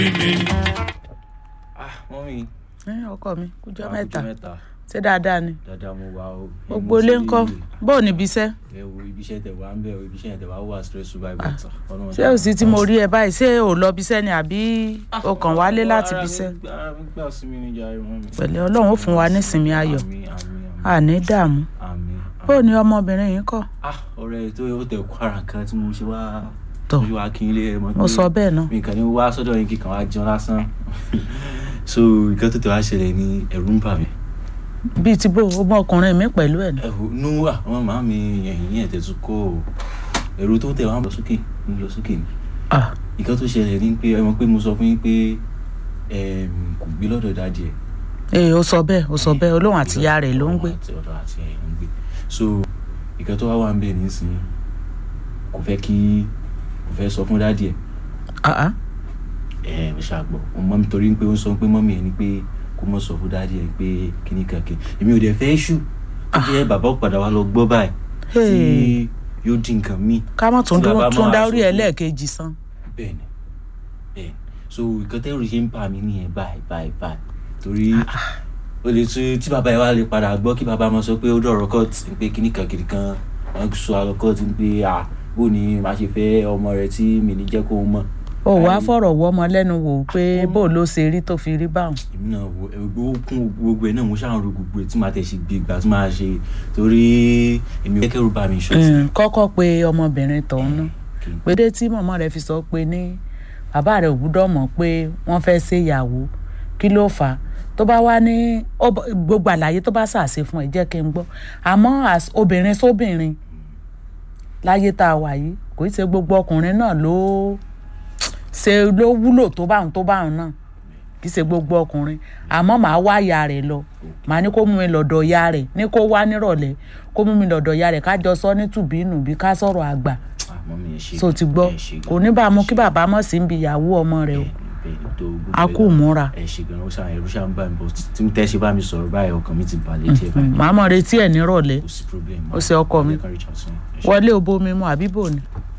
ah mọ́mí ẹ ọkọ mi kújọ wàá mẹ́ta kújọ́ mẹ́ta ṣé dáadáa ni dáadáa mo wà o gbogbo ilé ń kọ́ bó o níbi iṣẹ́ ẹ wo ibi iṣẹ́ tẹ̀ wá ń bẹ̀ o ibi iṣẹ́ tẹ̀ wá wà stress by better ṣé o sì tí mo rí ẹ báyìí ṣé o lọ bí iṣẹ́ ni àbí o kàn wálé láti bí iṣẹ́ ara mi gbà sí mi ní jàre mọ́mí. pẹ̀lẹ́ ọlọ́run ó fún wa nísinmi ayọ̀ àmín àmín àní dààmú àmín bó o ní ọmọbìnrin yìí kọ́ ah ọ̀rẹ́ tó yẹ ó tẹ̀ kó ara kan tí mo ṣe wá Tọ̀. mo ṣe wá kí n lé ẹ mọ̀ mo sọ bẹ́ẹ̀ náà mi kàn ní wá sọ́dọ̀ yín kíkan wá jẹun lásán so nǹkan tó tẹ̀ wá ṣẹlẹ̀ ní ẹ̀rù ń bà mí bíi ti bó o mọ ọkùnrin mi pẹ̀lú ẹ̀ ní. ẹ̀rù nú wà àwọn màá mi ẹ̀yìn yẹn tẹ̀tù kó o ẹ̀rù tó tẹ̀ wá ń lọ sókè ń lọ sókè ni Ah, nǹkan tó ṣẹlẹ̀ ní pé ẹ mọ̀ pé mo sọ fún yín pé ẹm, kò gbé lọ́dọ̀ dáadé ẹ̀ ee o sọ bẹ́ẹ̀ o sọ bẹ́ẹ̀ olóhùn àti ìyá rẹ̀ ló ń gbé àti ọ̀dọ̀ àti ẹ̀yìn ló ń gbé so nǹkan tó wá wà ń bẹ̀ nísìnyí kò fẹ́ kí kò fẹ́ sọ fún dáadé ẹ̀ Ah, ah. ẹ ẹ ṣàgbọ ọmọ mi torí pé ó sọ pé mọ́mí ẹ ní pé kó mọ̀ sọ fún dáàdi ẹ pé kíní kankan èmi ò dẹ̀ fẹ́ ṣù tó jẹ́ bàbá ò padà wá lọ gbọ́ báyìí tí Hey. yóò di nǹkan míì ká mọ̀ tún Tí a bá dúró tún máa dá sọ orí ẹ̀ fún- lẹ́ẹ̀kejì san. bẹ́ẹ̀ ni bẹ́ẹ̀ ni so nǹkan tẹ́rù ṣe ń bà mí nìyẹn báyìí báyìí báyìí torí ó lè tún tí bàbá yẹn wá lè padà gbọ́ kí bàbá máa sọ pé ó dọ̀rọ̀ court pé kíní kan kiri kan wọ́n sọ àlọ́ court pé à bó ni màá ṣe fẹ́ ọmọ rẹ tí mi ní jẹ́ kó mọ̀ o wàá Ayé. fọ̀rọ̀ wọ́ ọmọ lẹ́nu wò ó pé bó ló ṣe rí tó fi rí báwọn. èmi náà wo gbogbo kún gbogbo ẹ náà mo ṣáà ń ro gbogbo ẹ tí màá tẹ̀ sí gbé ìgbà tí màá ṣe torí èmi ò kẹ́kẹ́rù bá mi ṣọ́ọ̀tì. Mm, kọ́kọ́ pé ọmọbìnrin tọ̀hún náà kí n pédé tí màmá rẹ̀ fi sọ pé ní bàbá rẹ̀ ò gbúdọ̀ mọ̀ pé wọ́n fẹ́ ṣe ìyàwó kí ló fà á tó bá wá ní ó bọ- gbogbo àlàyé tó bá ṣàṣe fún ẹ jẹ́ kí n gbọ́ àmọ́ as- obìnrin sóbìnrin láyé tá a wà yìí kò í ṣe gbogbo ọkùnrin náà ló ṣe ló wúlò tó báwọn tó báwọn náà kì í ṣe gbogbo ọkùnrin àmọ́ màá wá ìyá rẹ̀ lọ màá ní kó mú mi lọ́dọ̀ ìyá rẹ̀ ní kó wá nírọ̀lẹ́ kó mú mi lọ́dọ̀ ìyá rẹ̀ ká jọ sọ ní tùbínùbí ká sọ̀rọ̀ àgbà àmọ́ mi ẹ ṣe so ti gbọ́ ẹ ṣe kò ní bá a mú kí bàbá mọ̀ sí ibi ìyàwó ọmọ rẹ̀ o bẹ́ẹ̀ ni tó gbogbo a ẹ kú náà. múra ẹ ṣe gan-an ó ṣàn ẹrú ṣàn bá mi bọ̀ tí tẹ́ ṣe bá mi sọ̀rọ̀ báyìí ọkàn mi ti balẹ̀ díẹ̀ báyìí màá mọ̀ retí ẹ̀ nírọ̀lẹ́ kò sí problem Ó ṣe ọkọ mi. Ẹ kàn reach out sí mi. Ẹ ṣe. wọlé obomi mu àbí bò ni